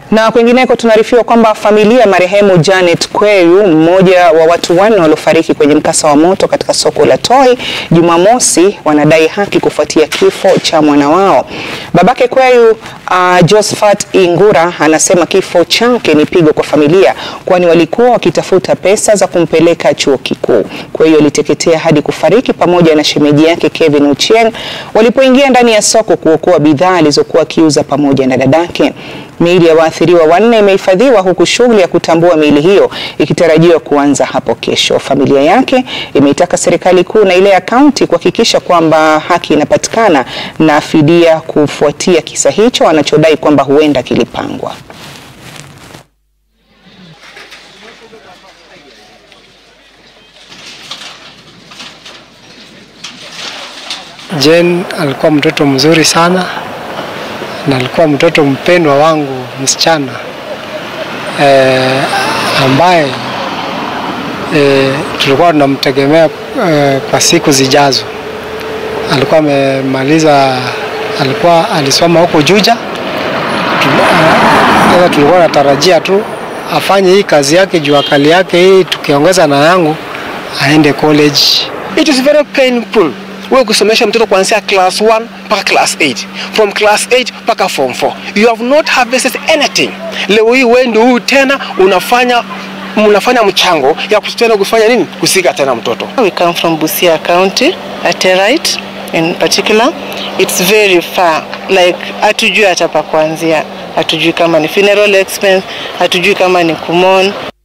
Na kwingineko tunaarifiwa kwamba familia ya marehemu Janet Kweyu, mmoja wa watu wanne waliofariki kwenye mkasa wa moto katika soko la Toi Jumamosi, wanadai haki kufuatia kifo cha mwana wao. Babake Kweyu, uh, Josephat Ingura anasema kifo chake ni pigo kwa familia, kwani walikuwa wakitafuta pesa za kumpeleka chuo kikuu. Kweyu aliteketea hadi kufariki pamoja na shemeji yake Kevin Ochieng walipoingia ndani ya soko kuokoa bidhaa alizokuwa akiuza pamoja na dadake. Miili ya waathiriwa wanne imehifadhiwa huku shughuli ya kutambua miili hiyo ikitarajiwa kuanza hapo kesho. Familia yake imeitaka serikali kuu na ile ya kaunti kuhakikisha kwamba haki inapatikana na fidia kufuatia kisa hicho wanachodai kwamba huenda kilipangwa. Jane alikuwa mtoto mzuri sana na alikuwa mtoto mpendwa wangu msichana e, ambaye e, tulikuwa tunamtegemea e, kwa siku zijazo. Alikuwa amemaliza, alikuwa alisoma huko Juja. Sasa tulikuwa natarajia tu afanye hii kazi yake juu akali yake hii, tukiongeza na yangu aende college. It is very painful wewe kusomesha mtoto kuanzia class 1 mpaka class 8 from class 8 mpaka form 4 you have not harvested anything leo hii wewe ndio huyu tena unafanya mnafanya mchango ya kutenda kufanya nini kusika tena mtoto We come from Busia County, Aterite in particular. It's very far. Like hatujui hata pa kuanzia. Hatujui kama ni funeral expense, hatujui kama ni kumon.